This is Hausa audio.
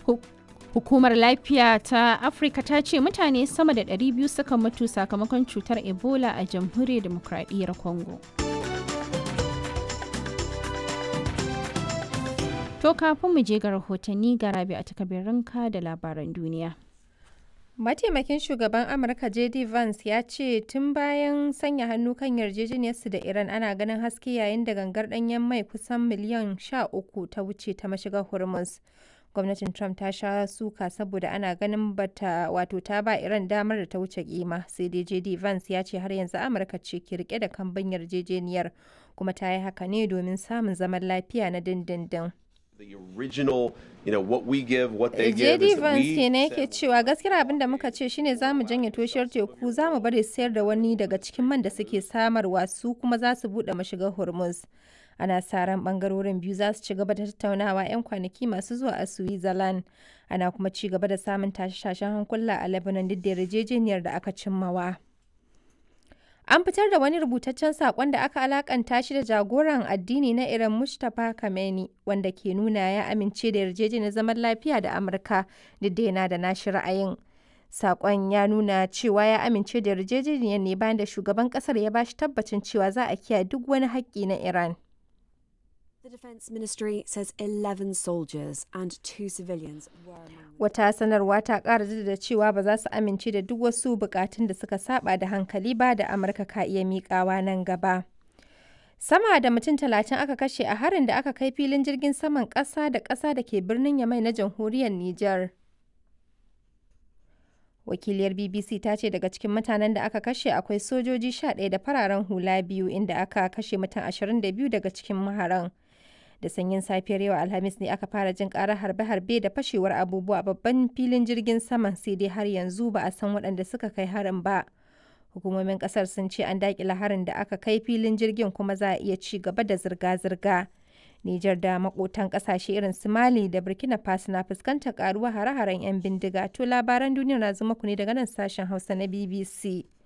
Hukumar lafiya ta Afirka ta ce mutane sama da 200 suka mutu sakamakon cutar Ebola a jamhuriyar demokradiyyar Congo. To kafin mu je ga rahotanni ga rabi a takabirinka da labaran duniya. Mataimakin shugaban Amurka JD Vance ya ce tun bayan sanya hannu kan yarjejeniyarsu da Iran ana ganin haske yayin da gangar ɗanyen mai kusan miliyan 13 ta wuce ta mashigar Hormuz. Gwamnatin Trump ta sha suka saboda ana ganin bata wato ta ba Iran damar da ta wuce kima sai dai JD Vance ya ce har yanzu Amurka ce ke rike da kambun yarjejeniyar kuma ta yi haka ne domin samun zaman lafiya na dindindin. the original, you know, what we give, what they give. JD Vance kenan yake cewa gaskiyar abin da muka ce shine za mu janye toshiyar teku za mu bari sayar da wani daga cikin man da suke samarwa su kuma za su buɗe mashigar Hormuz. Ana sa ran bangarorin biyu za su ci gaba da tattaunawa 'yan kwanaki masu zuwa a Switzerland. Ana kuma ci gaba da samun tashe-tashen hankula a Lebanon duk da yarjejeniyar da aka cimmawa. An fitar da wani rubutaccen saƙon da aka alakanta shi da jagoran addini na Iran Mustapha Khamenei wanda ke nuna ya amince da yarjejeniyar zaman lafiya da Amurka duk da yana da nashi ra'ayin. Saƙon ya nuna cewa ya amince da yarjejeniyar ne bayan da shugaban ƙasar ya bashi tabbacin cewa za a kiyaye duk wani haƙƙi na Iran. The Defence Ministry says 11 soldiers and two civilians were among Wata sanarwa ta ƙara jaddada cewa ba za su amince da duk wasu bukatun da suka saba da hankali ba da Amurka ka iya miƙawa nan gaba. Sama da mutum talatin aka kashe a harin da aka kai filin jirgin saman ƙasa da ƙasa da ke birnin Yamai na jamhuriyar Nijar. Wakiliyar BBC ta ce daga cikin mutanen da aka kashe akwai sojoji 11 da fararen hula biyu inda aka kashe mutum 22 daga cikin maharan. da sanyin safiyar yau alhamis ne aka fara jin karar harbe-harbe da fashewar abubuwa a babban filin jirgin saman sai dai har yanzu ba a san waɗanda suka kai harin ba hukumomin ƙasar sun ce an daƙila harin da aka kai filin jirgin kuma za a iya ci gaba da zirga-zirga Nijar da makotan ƙasashe irin su Mali da Burkina Faso na fuskantar karuwa hare-haren 'yan bindiga to labaran duniya na zuma ku ne daga nan sashen Hausa na BBC.